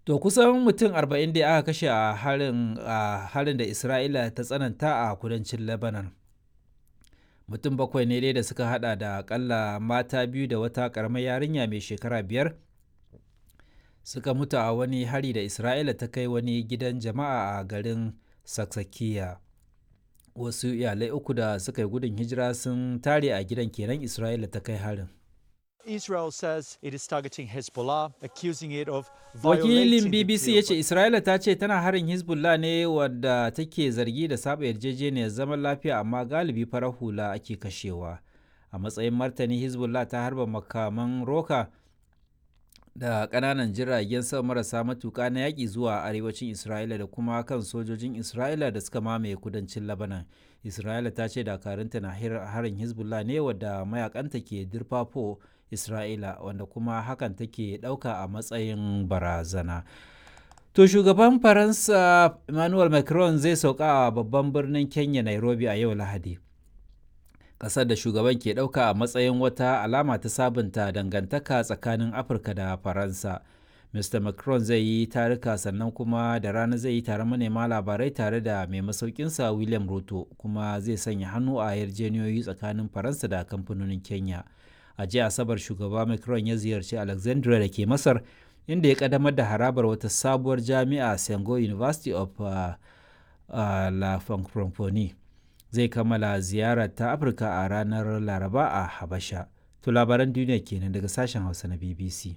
To kusan mutum 40 da aka kashe a harin a harin da Isra'ila ta tsananta a kudancin Lebanon. Mutum bakwai ne dai da suka hada da akalla mata biyu da wata karamar yarinya mai shekara biyar suka mutu a wani hari da Isra'ila ta kai wani gidan jama'a a garin Saksakiya. Wasu iyalai uku da suka yi gudun hijira sun tare a gidan kenan Isra'ila ta kai harin. Israel says it is targeting Hezbollah, accusing it of Wakilin BBC ya ce Isra'ila ta ce tana harin Hezbollah ne wadda take zargi da saba yarjejeniyar zaman lafiya amma galibi farar hula ake kashewa. A matsayin martani Hezbollah ta harba makaman roka da ƙananan jiragen sama marasa matuƙa na yaƙi zuwa arewacin Isra'ila da kuma kan sojojin Isra'ila da suka mamaye kudancin Lebanon. Isra'ila ta ce dakarunta na harin Hezbollah ne wadda mayakanta ke dirfafo Isra'ila wanda kuma hakan take ɗauka a matsayin barazana. To shugaban Faransa Emmanuel Macron zai sauka a babban birnin Kenya Nairobi a yau Lahadi. Ƙasar da shugaban ke ɗauka a matsayin wata alama ta sabunta dangantaka tsakanin Afirka da Faransa. Mr. Macron zai yi tarika sannan kuma da rana zai yi taron manema labarai tare da mai masaukinsa William Ruto kuma zai sanya hannu a yarjejeniyoyi tsakanin Faransa da kamfanonin Kenya. a jiya asabar shugaba macron ya ziyarci alexandria da ke masar inda ya kadamar da harabar wata sabuwar jami'a sengo university of uh, uh, la francophonie zai kammala ziyarar ta afirka a ranar laraba a habasha to labaran duniya kenan daga sashen hausa na bbc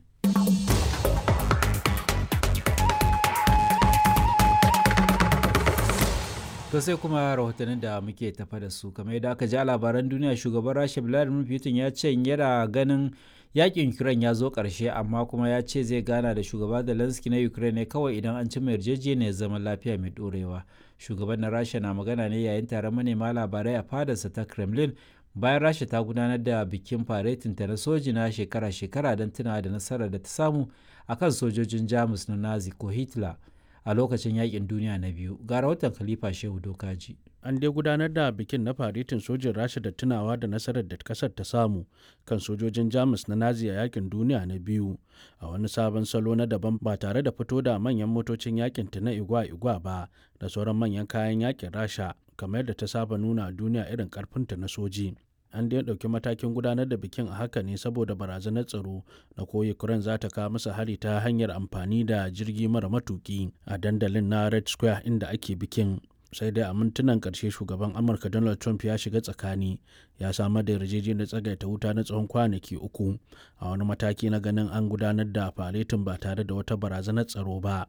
To sai kuma rahotannin da muke tafa da su kamar yadda aka ji a labaran duniya shugaban Rasha Vladimir Putin ya ce yana ganin yakin Ukraine ya zo ƙarshe amma kuma ya ce zai gana da shugaba Zelensky na Ukraine ne kawai idan an cimma yarjejeniyar zaman lafiya mai ɗorewa. Shugaban na Rasha na magana ne yayin taron manema labarai a fadarsa ta Kremlin bayan Rasha ta gudanar da bikin faretin ta na soji na shekara-shekara don tunawa da nasarar da ta samu akan sojojin Jamus na Nazi ko Hitler. a lokacin yakin duniya na biyu ga rahoton khalifa shehu dokaji an dai gudanar da bikin na faritin sojin rasha da tunawa da nasarar da kasar ta samu kan sojojin jamus na nazi a yakin duniya na biyu a wani sabon salo na daban ba tare da fito da manyan motocin yakin ta na igwa-igwa ba da sauran manyan kayan yakin rasha kamar da ta saba nuna a duniya irin karfinta na soji an dai ɗauki matakin gudanar da bikin a haka ne saboda barazanar tsaro na ko ukraine za ta kawo masa hari ta hanyar amfani da jirgi mara matuki a dandalin na red square inda ake bikin sai dai a mintunan ƙarshe shugaban amurka donald trump ya shiga tsakani ya samar da yarjejeniyar tsagaita wuta na tsawon kwanaki uku a wani mataki na ganin an gudanar da faretin ba tare da wata barazanar tsaro ba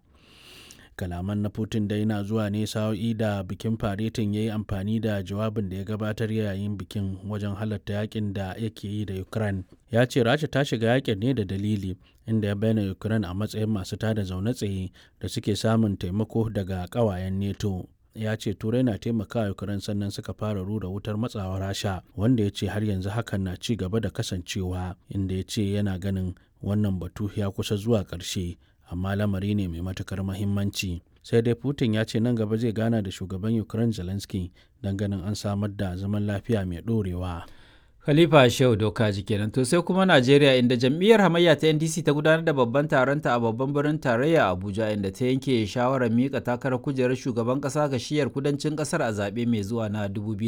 kalaman na putin dai na zuwa ne sa'o'i da bikin faretin ya yi amfani da jawabin da ya gabatar yayin bikin wajen halatta yakin da yake yi da ukraine ya ce rasha ta shiga yakin ne da dalili inda ya bayyana ukraine a matsayin masu tada zaune tsaye da suke samun taimako daga kawayen neto ya ce turai na taimakawa ukraine sannan suka fara rura wutar matsawa rasha wanda ya ce har yanzu hakan na ci gaba da kasancewa inda ya ce yana ganin wannan batu ya kusa zuwa ƙarshe amma lamari ne mai matukar mahimmanci sai dai putin ya ce nan gaba zai gana da shugaban ukraine zelensky don ganin an samar da zaman lafiya mai dorewa khalifa shehu doka kenan to sai kuma najeriya inda jam'iyyar hamayya ta ndc ta gudanar da babban taronta a babban birnin tarayya abuja inda ta yanke shawarar mika takarar kujerar shugaban kasa ga shiyar kudancin kasar a zaɓe mai zuwa na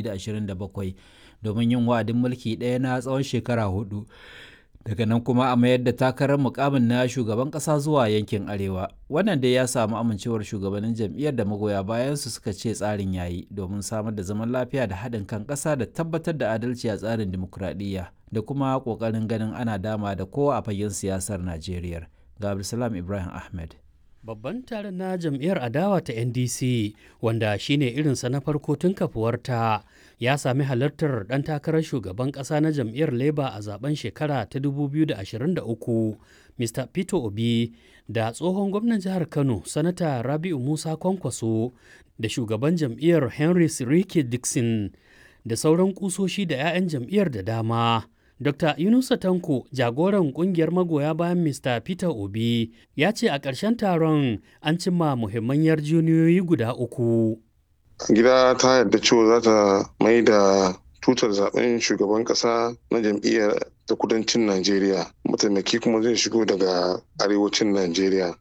2027 domin yin wa'adin mulki ɗaya na tsawon shekara hudu daga nan kuma a mayar da takarar mukamin na shugaban kasa zuwa yankin arewa wannan dai ya samu amincewar shugabannin jam'iyyar da magoya bayan su suka ce tsarin yayi domin samar da zaman lafiya da haɗin kan ƙasa da tabbatar da adalci a tsarin dimokuraɗiyya da kuma ƙoƙarin ganin ana dama da kowa a fagen siyasar najeriya ga abdulsalam ibrahim ahmed Babban taron na jam'iyyar adawa ta NDC wanda shine irinsa na farko tun kafuwarta ya sami halartar ɗan takarar shugaban ƙasa na jam'iyyar Labour a zaben shekara ta 2023 Mr. Peter Obi da tsohon gwamnan jihar Kano Sanata Rabi'u Musa Kwankwaso da shugaban jam'iyyar Henry Sirike Dixon da sauran kusoshi da 'ya'yan jam'iyyar da dama. Dr. Yunusa Tanko, jagoran kungiyar magoya bayan Mr. Peter Obi, ya ce a ƙarshen taron an cimma muhimman yarjejeniyoyi guda uku. Gida ta yarda cewa za ta mai da tutar zaben shugaban ƙasa na jam'iyyar ta kudancin Najeriya. Mataimaki kuma zai shigo daga arewacin Najeriya.